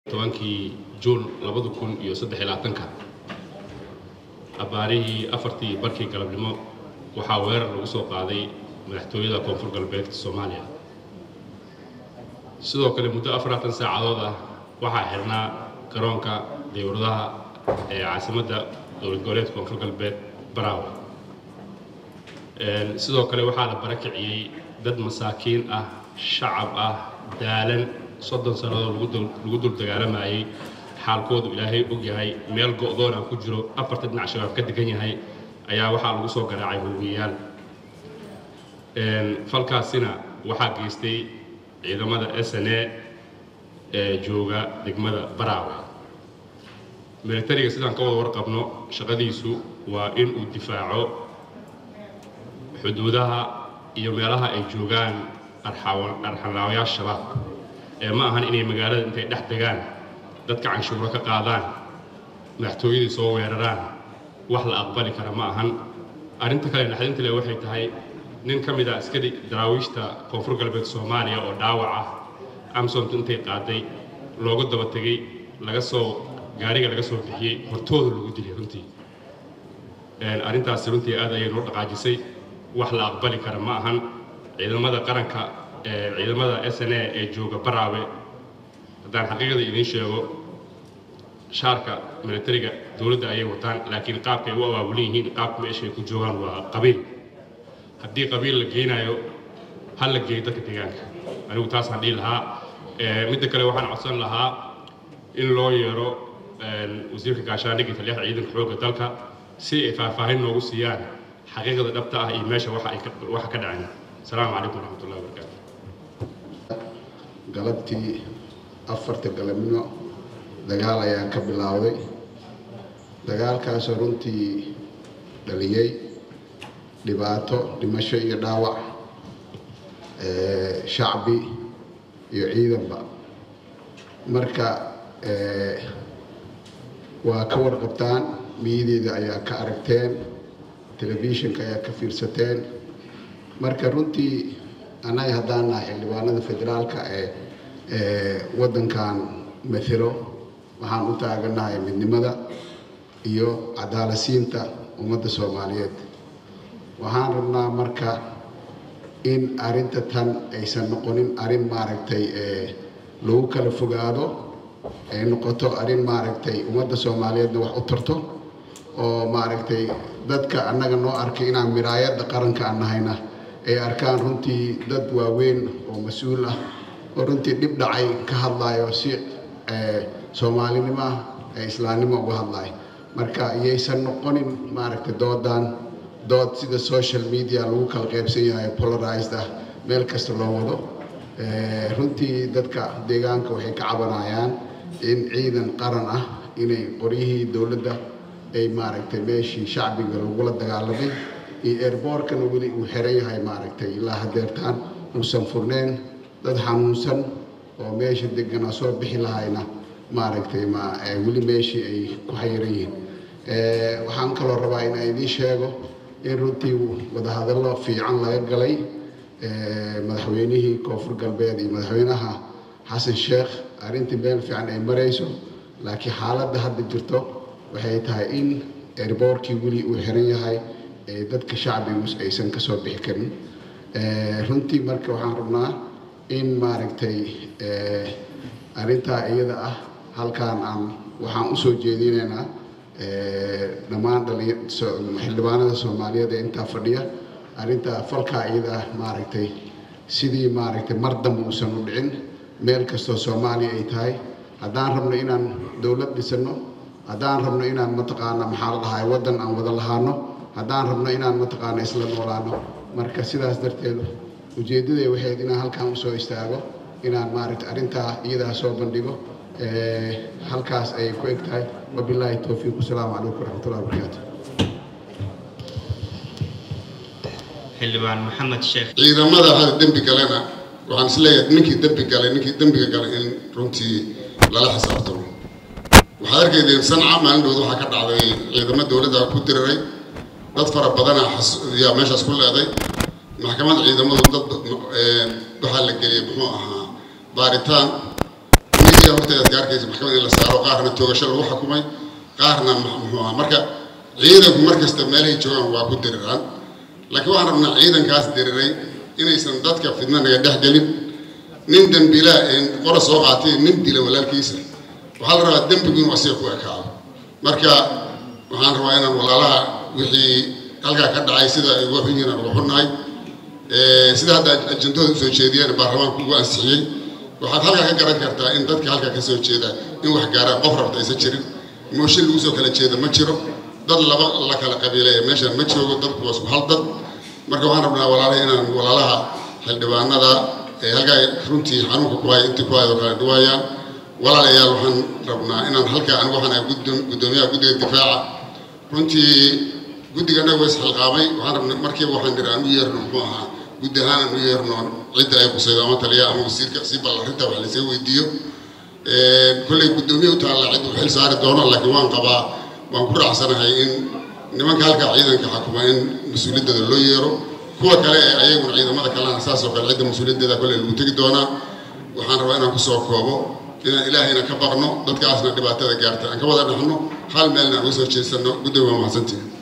tobankii juun labada kun iyo saddex iyo labaatanka abaarihii afartii barkii galabnimo waxaa weerar lagu soo qaaday madaxtooyada koonfur galbeedka soomaaliya sidoo kale muddo afaratan saacadood ah waxaa xirnaa garoonka diyuuradaha ee caasimadda dowlad goboleedka koonfur galbeed baraawe sidoo kale waxaa la barakiciyey dad masaakiin ah shacab ah daalan soddon sannadood lagu dul dagaalamayay xaalkoodu ilaahay og yahay meel go'doon aan ku jiro afarta dhinac shabaab ka degan yahay ayaa waxaa lagu soo garaacay hoogiyayaal falkaasina waxaa geystay ciidamada s n a ee jooga degmada baraawe militariga sidaan ka wada warqabno shaqadiisu waa in uu difaaco xuduudaha iyo meelaha ay joogaan arxanlaawayaasha shabaab ee ma ahan inay magaalada intay dhex degaan dadka canshuuro ka qaadaan madaxtooyadii soo weeraraan wax la aqbali kara ma ahan arrinta kale naxdinta leh waxay tahay nin ka mid a askari daraawiishta koonfur galbeed soomaaliya oo dhaawac ah amsontu intay qaaday loogu daba tegey laga soo gaariga laga soo bixiyey hortooda lagu dilay runtii arrintaasi runtii aad ayay noo dhaqaajisay wax la aqbali kara ma ahan ciidamada qaranka ciidamada s n a ee jooga baraawe haddaan xaqiiqada idiin sheego shaarka militariga dowladda ayay wataan laakiin qaabkay u abaabulan yihiin qaabka meeshay ku joogaan waa qabiil haddii qabiil la geynayo ha la geeyo dadka deegaanka anigu taasaan dhihi lahaa midda kale waxaan codsan lahaa in loo yeero wasiirka gaashaandhigga taliyaha ciidanka xoogga dalka si ay faahfaahin noogu siiyaan xaqiiqada dhabta ah iyo meesha waxa ka dhaceen asalaamu calaykum waraxmatullahi wabarakaatu galabtii afarta galabnimo dagaal ayaa ka bilaawday dagaalkaasoo runtii dhaliyey dhibaato dhimasho iyo dhaawac shacbi iyo ciidanba marka waa ka warqabtaan miyadeeda ayaa ka aragteen telefishinka ayaa ka fiirsateen marka runtii annaga haddaan nahay xildhibaanada federaalka ee waddankan mathelo waxaan u taaganahay midnimada iyo cadaalasiinta ummadda soomaaliyeed waxaan rabnaa marka in arrinta tan aysan noqonin arrin maaragtay lagu kala fogaado ay noqoto arrin maaragtay ummadda soomaaliyeedna wax u tarto oo maaragtay dadka annaga noo arkay inaan miraayadda qaranka aan nahayna ay arkaan runtii dad waaweyn oo mas-uul ah oo runtii dhib dhacay ka hadlayo si soomaalinimo ah ee islaamnimo uga hadlayo marka iyaysan noqonin maaragtay doodan dood sida social media lagu kala qaybsan yahay polarized ah meel kasta loo wado runtii dadka deegaanka waxay ka cabanayaan in ciidan qaran ah inay qoryihii dowladda ay maaragtay meeshii shacbiga lagula dagaalamay iyo airboorkana weli uu xiran yahay maaragtay ilaa hadeertaan uusan furneyn dad xanuunsan oo meesha deganaa soo bixi lahayna maaragtay ma weli meeshii ay ku xayiran yihiin waxaan kaloo rabaa in idiin sheego in runtii wadahadallo fiican laga galay madaxweynihii koonfur galbeed iyo madaxweynaha xasan sheekh arrintii meel fiican ay marayso laakiin xaaladda hadda jirto waxay tahay in airboorkii weli uu xiran yahay ee dadka shacbigu aysan ka soo bixi karin runtii marka waxaan rabnaa in maaragtay arrintaa iyada ah halkaan aan waxaan u soo jeedinaynaa dhammaan xildhibaanada soomaaliyeed ee intaa fadhiya arrintaa falkaa iyada ah maaragtay sidii maaragtay mar dambe uusan u dhicin meel kastoo soomaaliya ay tahay haddaan rabno inaan dowlad dhisano haddaan rabno inaan mataqaana maxaa la dhahay waddan aan wada lahaano haddaan rabno inaan mataqaana isla noolaano marka sidaas darteed ujeeddaday waxayd inaan halkaan usoo istaago inaan maaragtay arrintaa iyadaa soo bandhigo halkaas ayay ku eg tahay wabilaahi towfiiq wasalaamu calaykum waraxmatullahi wabarakaatu xildhibaan maxamed sheekh ciidamada hada dembi galena waxaan isleeyahay ninkii dembi galay ninkii dembiga galay in runtii lala xisaabtamo waxaad arkaydeen sanca maalin dhowd waxaa ka dhacday ciidamo dowladda ku diriray dad fara badana yaa meeshaas ku leeday maxkamad ciidamadu dad waxaa la geliyey muxuu ahaa baaritaan media horteeda aad ka arkaysa maxkamad in la saaro qaarna toogasho lagu xukumay qaarna muxuu ahaa marka ciidanku markasta meelahay joogaan waa ku diriraan laakiin waxaan rabnaa ciidankaas diriray inaysan dadka fidna naga dhex gelin nin dembilaa een qora soo qaatay nin dila walaalkiisa waxaa la rabaa dembigu inuu asiga ku ekaado marka waxaan rabaa inaan walaalaha wixii halkaa ka dhacay sida ay uga xun yihiin aan uga xunnahay sida hadda ajandooda usoo jeediyeen baarlamaanku ugu ansixiyey waxaad halkaa ka garan kartaa in dadka halkaa ka soo jeeda in wax gaaraan qof rabta aysan jirin mooshin lagu soo kala jeeda ma jiro dad laba la kala qabiileeya meeshaan ma joogo dadku waa isku hal dad marka waxaan rabnaa walaalaha inaan walaalaha xildhibaanada ee halkaa runtii xanuunka ku haya intii ku hayoo kala dhawaayaan walaalayaal waxaan rabnaa inaan halkaa anigu waxaan ahay guddoomiyaha guddiga difaaca runtii guddigana waa isxilqaamay waxaan rabnaa markiiba waxaan nidhi aan u yeerno muxuu ahaa guddi ahaan aan u yeerno cidda ay qusaydo ama taliya ama wasiirka si bal arrinta wax laysaga weydiiyo kolley guddoomiye u taalla cid u xil saari doono laakiin waan qabaa waan ku raacsanahay in nimanka halkaa ciidanka xakuma in mas-uuliyaddooda loo yeero kuwa kale ee ayaguna ciidamada kalena saas oo kale cidda mas-uuliyaddeeda kolley lagu tegi doonaa waxaan rabaa inaan kusoo koobo inaan ilaahayna ka baqno dadkaasna dhibaatada gaarta aan ka wada dhaxno hal meelna aan uga soo jeesanno guddiga waa mahadsantihin